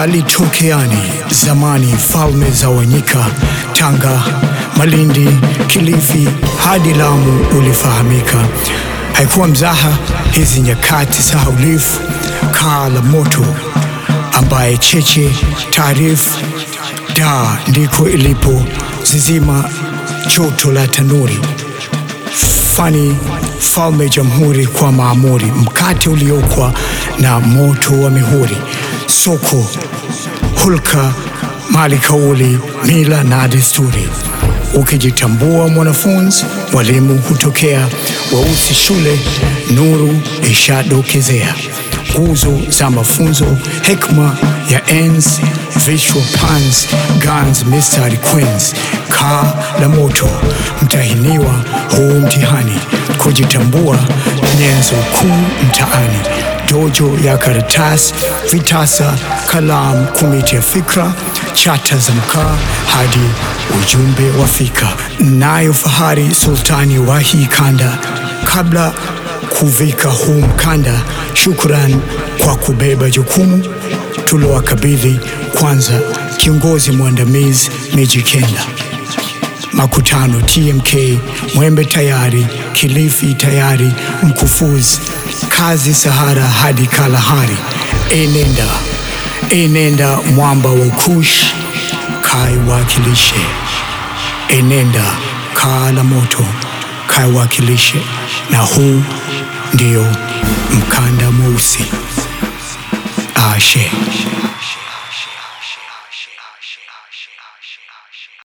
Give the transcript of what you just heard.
Kalitokeani zamani falme za Wanyika, Tanga, Malindi, Kilifi hadi Lamu ulifahamika. Haikuwa mzaha hizi nyakati sahaulifu. Kaa la moto ambaye cheche taarifu da ndiko ilipo zizima joto la tanuri fani falme jamhuri kwa maamuri mkate uliokwa na moto wa mihuri soko hulka mali kauli mila na desturi ukijitambua mwanafunzi walimu hutokea weusi shule nuru ishadokezea nguzo za mafunzo hekma ya enzi visual pans guns mistari queens kaa la moto mtahiniwa huu mtihani kujitambua nyenzo kuu mtaani dojo ya karatasi vitasa kalam kumiti ya fikra chata za mkaa hadi ujumbe wa fika nayo fahari sultani wa hii kanda kabla kuvika huu mkanda shukran kwa kubeba jukumu tuliowakabidhi kwanza kiongozi mwandamizi Meji Kenda makutano TMK Mwembe tayari Kilifi tayari Mkufuzi kazi Sahara hadi Kalahari enenda enenda mwamba wa Kush kaiwakilishe enenda kaa la moto kaiwakilishe na huu ndio mkanda mweusi ashe